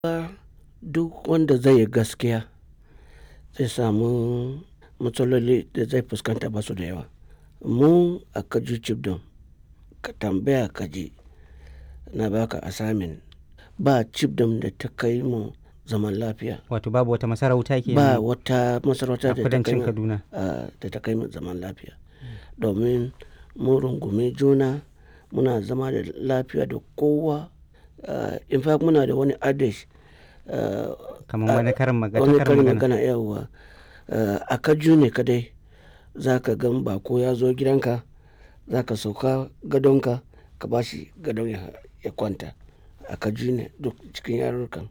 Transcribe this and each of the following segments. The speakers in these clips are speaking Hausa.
duk wanda zai yi gaskiya zai samu matsaloli da zai fuskanta ba su da yawa. Mu a Kaju Chibdom ka tambaya ka ji na baka assignment ba Chibdom da ta kai mu zaman lafiya. Wato babu wata masarauta ke Ba wata masarauta a da ta kai kudancin mu, Kaduna. ah, da ta kai mu zaman lafiya. Domin mun rungumi juna muna zama da lafiya da kowa. Ah, in fact muna da wani adage ah, Kamar wani karin magana. wani karin karin magana. magana yawwa. Ah, a Kaju ne kadai za ka gan bako ya zo gidanka za ka sauka gadonka ka ba shi gadon ya, ya kwanta. A Kaju ne duk cikin yarurrukan.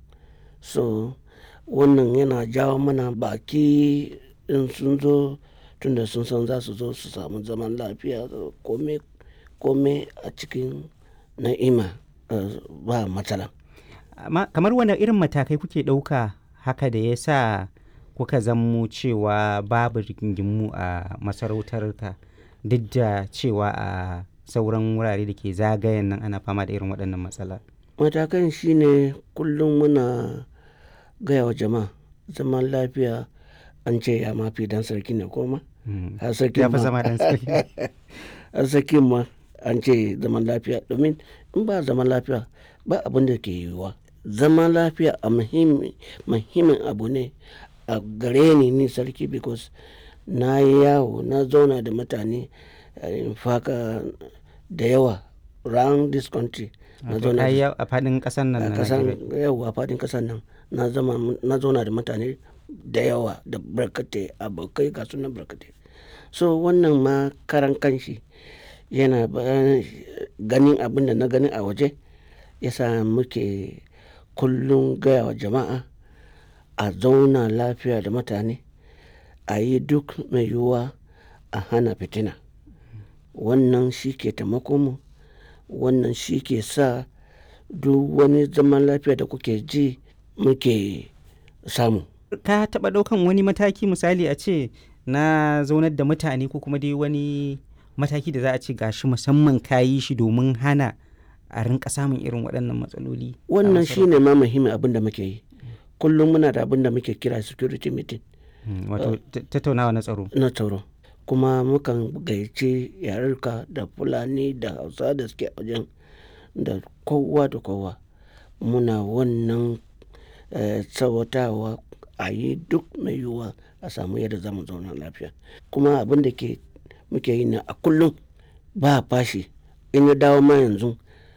So wannan yana jawo mana baki in sun zo tunda sun san za su zo su samu zaman lafiya kome, kome a cikin na'ima ah, ba matsala. Amma kamar wane irin matakai kuke ɗauka haka da ya sa kuka zammo cewa babu rigingimu a masarautar ka duk da cewa a sauran wurare da ke zagayen nan ana fama da irin waɗannan matsala. Matakan shine kullum muna gaya wa jama'a zaman lafiya an ce ya mafi dan sarki ne ko ma? Mm. Har sarkin Ya fi ma- zama ɗan sarki. har sarkin ma an ce zaman lafiya domin in ba zaman lafiya ba abin da ke yiwuwa. Zaman lafiya a muhimmi, muhimmin abu ne a gare ni ni sarki because na yi yawo na zauna da mutane eh, in faka da yawa round this country. Na Wato zauna ka yi da yawo a faɗin ƙasar nan a na kasan Najeriya. yau a fadin kasan nan na zama na zauna da mutane da yawa da barkatai abokai ga sunan barkatai so wannan ma karan kanshi yana ba- ganin abin da na gani a waje yasa muke kullum gaya wa jama'a a zauna lafiya da mutane a yi duk mai yiwuwa a hana fitina wannan shi ke taimako mu wannan shi ke sa duk wani zaman lafiya da kuke ji muke samu. Ka taɓa ɗaukan wani mataki misali a ce na zaunar da mutane ko kuma dai wani mataki da za a ce gashi musamman ka yi shi domin hana a rinka samun irin waɗannan matsaloli. a Wannan masarautar? shi ne ma muhimmin abin da muke yi. Kullum muna da abin da muke kira security meeting Mm, Wato ta- tattaunawa na tsaro. na tsaro. Kuma mukan gayyaci yarurka da Fulani da Hausa da suke a wajen da kowa da kowa. Muna wannan eh, tsawatawa a yi duk mai yiwuwa a samu yadda za mu zauna lafiya. Kuma abin da ke muke yi ne a kullum ba fashi. In ya dawo ma yanzu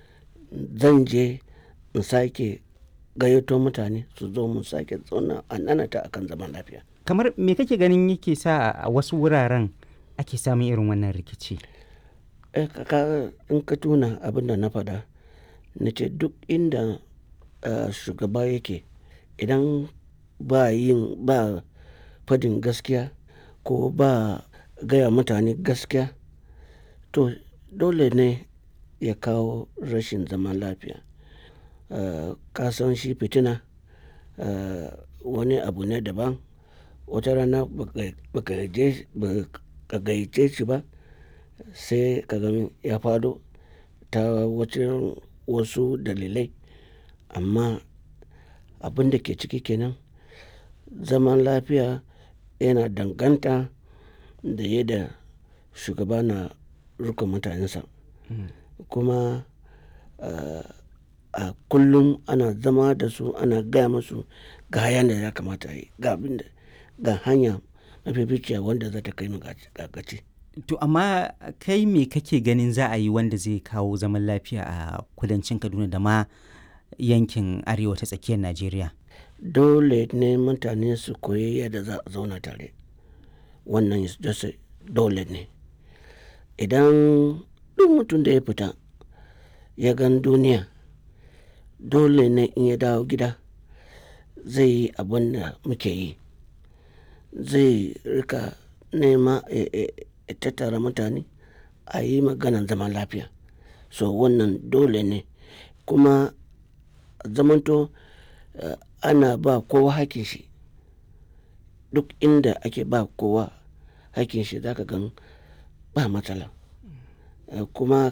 zan je in sake gayyato mutane su zo mu sake zauna a nanata akan zaman lafiya. Kamar me kake ganin yake sa a wasu wuraren ake samun irin wannan rikici? Eh, ka- ka- in ka tuna abin da na faɗa na ce duk inda ah, shugaba yake idan ba yin ba fadin gaskiya ko ba gaya mutane gaskiya to dole ne ya kawo rashin zaman lafiya. Ah, ka san shi fitina ah, wani abu ne daban wata rana baka- baka je- baka gayyace shi ba sai ka gan ya faɗo ta wajen wasu dalilai amma abin da ke ciki kenan zaman lafiya yana danganta da yadda shugaba na riƙon mutanensa kuma ah, a kullum ana zama da su ana gaya musu ga hayan da ya kamata a yi ga abin da ga hanya mafificiya wanda za ta kai mu ga ga gaci. To amma kai me kake ganin za a yi wanda zai kawo zaman lafiya a kudancin Kaduna da ma yankin arewa ta tsakiyar Najeriya? dole ne mutane su koyi yadda za a zauna tare wannan is just a- dole ne idan duk mutum da ya fita ya gan duniya dole ne in ya dawo gida zai yi abin da muke yi zai rika nema ya- ya ya tattara mutane a yi maganan zaman lafiya so wannan dole ne kuma zamanto eh, ana ba kowa hakin shi duk inda ake ba kowa hakin shi zaka gan ba matsala Eh, kuma